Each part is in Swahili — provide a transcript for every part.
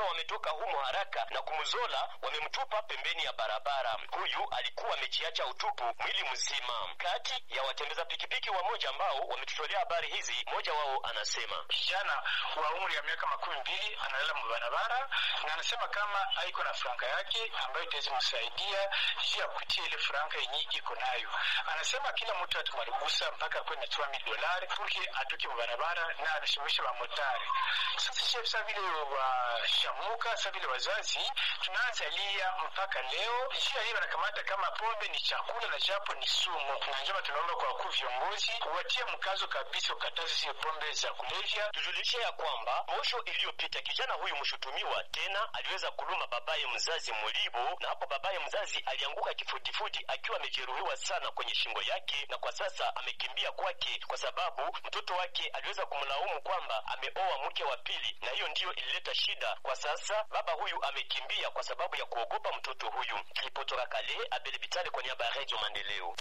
wametoka humo haraka na kumzola, wamemtupa pembeni ya barabara. Huyu alikuwa amejiacha utupu mwili mzima. Kati ya watembeza pikipiki wamoja ambao wametutolea habari hizi, mmoja wao anasema kijana wa umri ya miaka makumi mbili analala mubarabara na anasema kama haiko na franka yake ambayo itaweza msaidia juu ya kupitia ile franka yenye iko nayo. Anasema kila mtu atumarigusa mpaka akuwe na 3000 dolari purke atoke mubarabara na anashimisha bamotari. Sasa chef sa vile washamuka sa vile wazazi tunaanza lia mpaka leo juu ya hiyo wanakamata kama pombe ni chakula na japo ni sumu, na njema tunaomba kwa wakuu viongozi watie mkazo kabisa ukatazi zile pombe za kulevya. Tujulishe ya kwamba posho iliyopita kijana huyu mshutumiwa tena aliweza kuluma babaye mzazi Mulibo, na hapo babaye mzazi alianguka kifudifudi akiwa amejeruhiwa sana kwenye shingo yake, na kwa sasa amekimbia kwake kwa sababu mtoto wake aliweza kumlaumu kwamba ameoa mke wa pili, na hiyo ndiyo ilileta shida. Kwa sasa baba huyu amekimbia kwa sababu ya kuogopa mtoto huyu. Ripotoka Kale, Abel Bitale kwa niaba ya Radio Maendeleo.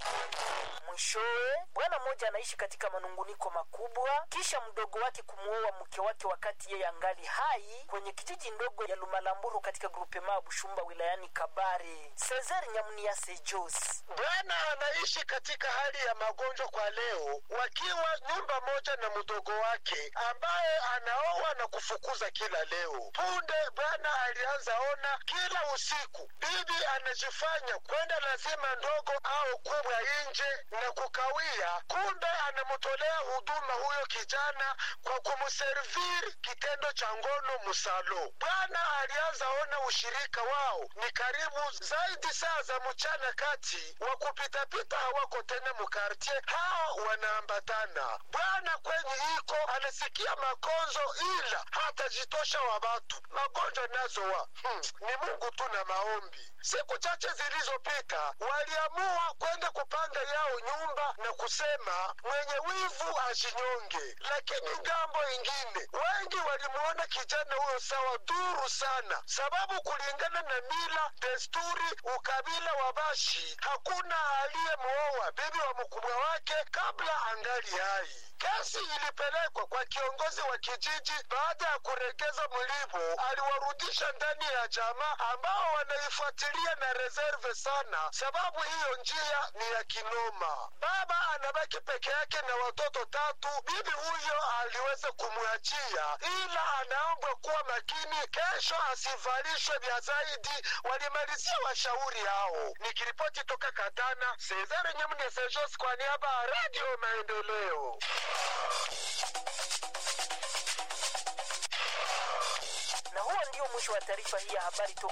Mwishowe, bwana mmoja anaishi katika manunguniko makubwa kisha mdogo wake kumuoa mke wake wakati yeye angali hai kwenye kijiji ndogo ya Lumalamburu katika grupema Bushumba wilayani Kabare. Cesar Nyamunia Sejos bwana anaishi katika hali ya magonjwa kwa leo, wakiwa nyumba moja na mdogo wake ambaye anaoa na kufukuza kila leo. Punde bwana alianza ona kila usiku bibi anajifanya kwenda lazima ndogo au kubwa nje na kukawia, kumbe anamtolea huduma huyo kijana kwa kumserviri kitendo cha ngono musalo. Bwana alianza ona ushirika wao ni karibu zaidi saa za mchana kati wa kupitapita hawako tena mukartie, hao wanaambatana. Bwana kwenye iko anasikia magonjwa, ila hatajitosha wa watu magonjwa nazo wa hmm, ni Mungu tu na maombi. Siku chache zilizopita waliamua kwenda kupanga yao nyumba na kusema mwenye wivu ajinyonge, lakini ngambo ingine wengi walimuona kijana huyo sawa duru sana, sababu kulingana na mila, desturi, ukabila wa Bashi hakuna aliyemuoa bibi wa mkubwa wake kabla angali hai. Kesi ilipelekwa kwa kiongozi wa kijiji. Baada ya kuregeza mlipo, aliwarudisha ndani ya jamaa ambao wanaifuatilia na reserve sana, sababu hiyo njia ni ya kinoma. Baba anabaki peke yake na watoto tatu. Bibi huyo aliweza kumwachia, ila anaombwa kuwa makini, kesho asivalishwe vya zaidi. Walimalizia washauri hao. Nikiripoti toka Katana, Cesare Nyamune Sejos kwa niaba ya Radio Maendeleo. na huo ndio mwisho wa taarifa hii ya habari toka